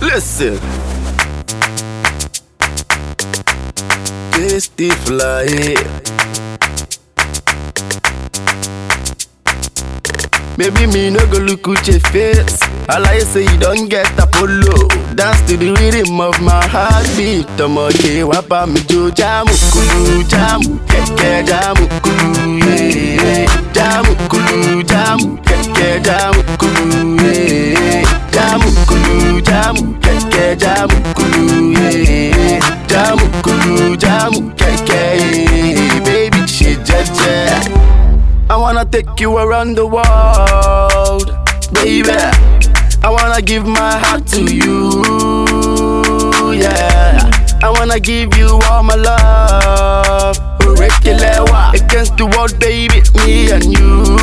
Listen. Tasty fly. Maybe me no go look at your face. All I say you don't get Apollo. Dance to the rhythm of my heartbeat. Ọmọdé wá bá mi jó jámù kulu jámù kẹ̀kẹ́ jámù kulu yé. Jámù kulu jámù kẹ̀kẹ́ jámù kulu yé. Jámù kulu jámù kẹ̀kẹ́ jámù kulu yé. Jámù kulu jámù kẹ̀kẹ́ yé. Baby ṣe jẹ́jẹ́. I wanna take you around the world, baby. I wanna give my heart to you, yeah. I wanna give you all my love. Orekilewa against the world, baby, me and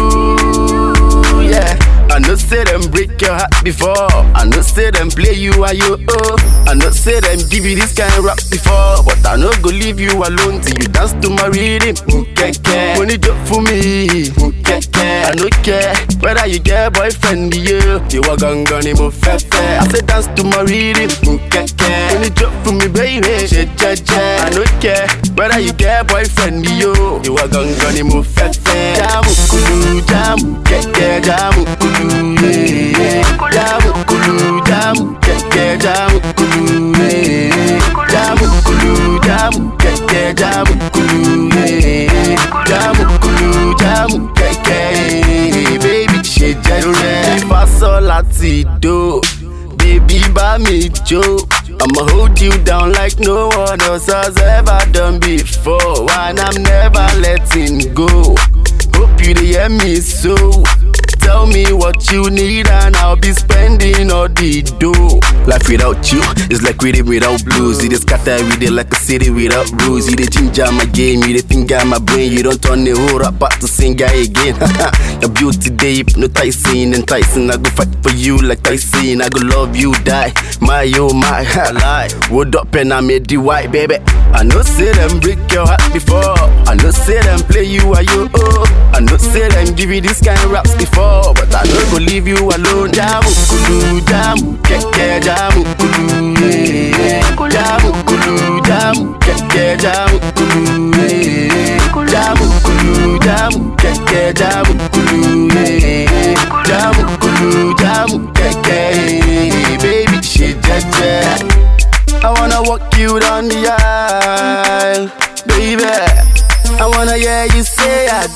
you, yeah. I know say them break your heart before. I know say them play you are you oh. I know say them give you this kind of rap before. But I no go leave you alone till you dance to my rhythm. Mukeke, money job for me. Mukeke, I no care whether you get boyfriend you. You are gonna ni mo fefe. I say dance to my rhythm. Mukeke, money job for me baby. She je je. I no care whether you get boyfriend you. You are gonna ni mo fefe. Jamu kulu jamu keke jamu kulu yeah. Jamu kulu jamu keke jamu kulu yeah. Jamu kulu jamu keke jamu kulu yeah. Jamu kulu jamu keke yeah. Baby ṣe jẹ́jẹ́. Ifásọ́ láti do. Baby bá mi jó. I'ma hold you down like no one else has ever done before. And I'm never letting go. Hope you dey hear me so. Tell me what you need and I'll be spending all the dough. Life without you is like rhythm without blues. You just scatter with it like a city without rules. You the ginger my game, you the finger my brain. You don't turn the whole rap back to singer again. Your beauty they hypnotizing, enticing. I go fight for you like Tyson. I go love you, die. My oh my, lie. Wood up and I made the white baby. I know say them break your heart before. I know say them play you are you oh. I know say them give you this kind of raps before, but I don't go leave you alone. Jamu kulu jamu keke jamu kulu yeah. Jamu kulu jamu keke jamu kulu yeah. Jamu kulu jamu keke jamu kulu yeah. Jamu kulu jamu keke yeah. Baby she jeje. I wanna walk you down the aisle, baby. I wanna hear you say I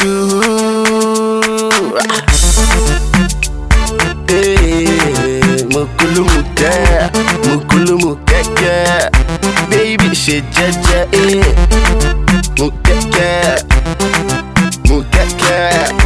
do. Hey, mukulu muke, mukulu mukeke, baby ṣe jẹ́jẹ́, eh. Mukeke, mukeke.